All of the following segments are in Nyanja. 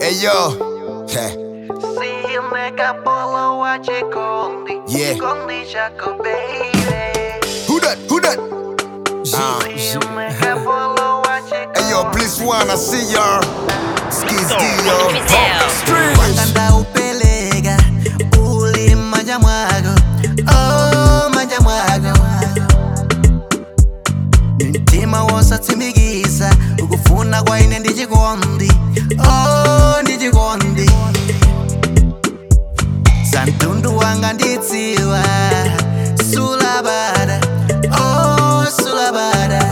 Hey yo. Heh. Silneka polo wa chikondi Yeah. Chikondi chako baby Who that? Who that? Uh, Silneka polo wa chikondi hey yo, please one, I see y'all. Skis yo. Wakanda upeleka uli manja mwako oh manja mwako mtima wosatsimikiza ukufuna kwa ine ndi chikondi oh ndi chikondi santundu wanga nditsiwa sulabada oh sulabada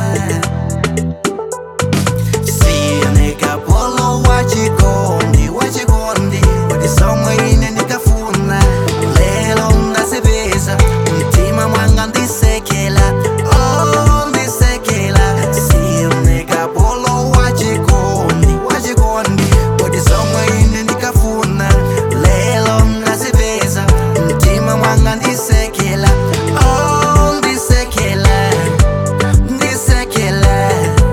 Sieneka polo wachikondi wachikondi Wadi somwe ine nikafuna Lelo ndasebeza Mtima mwanga ndisekela Oh ndisekela Sieneka polo wachikondi wachikondi Wadi somwe ine nikafuna Lelo ndasebeza Mtima mwanga ndisekela Oh ndisekela Ndisekela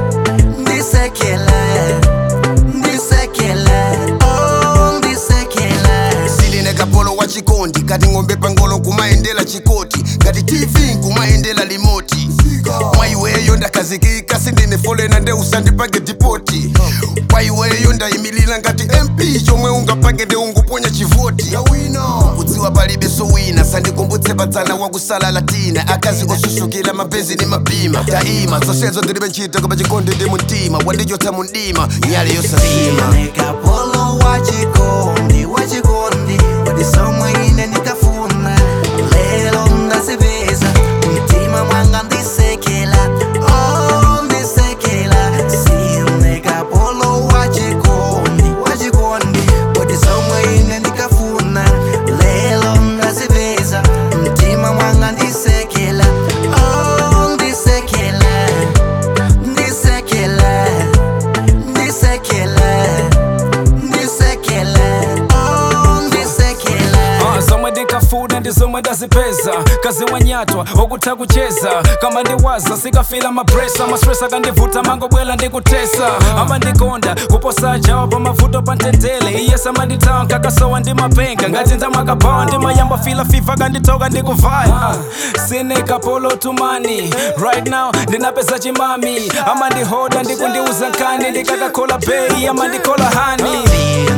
ndisekele ndisekele oh ndisekele siline kapolo wa chikondi kati ng'ombe pangolo kumayendela chikoti ngati tv kumayendela limoti mwaiweyo ndakazikika sindine folena nde usandipange dipoti kwaiweyo ndayimilira ngati mp chomwe ungapange nde unguponya chivoti kudziwa palibe sowina sandikumbutse padzana wakusala latina akazi osusukira mapenzi ni mapima daima zonsezo ndilibe ntchito koma chikondi ndi mumtima wandichotsa mundima nyale yosazima nekapolo wachikondi wachikondi wadisomwe ine nikafuna lelo ndasebeza mtima mwanga ndisekela oh ndisekela sinekapolo wachikondi wachikondi wadisomwe ine nikafuna lelo ndasebeza mtima mwanga ndisekela oh ndisekela ndisekela ndisekele ndisekele oh ndisekele Ah, zomwe ndikafuna ndi zomwe ndazipeza kazi wanyatwa okutha kucheza kama ndiwaza sikafila mapresa mastress akandivuta mangobwela ndikutesa amandikonda kuposa jawa pa mavuto pa ntendele iyesa amandithawa nkakasowa ndi mapenga ngati ndamakabawa ndimayamba fila fifa kanditoka ndikuvaya sinekapolo tumani right now ndinapeza chimami amandihoda ndikundiuza nkani ndikakakhola bei amandikola hani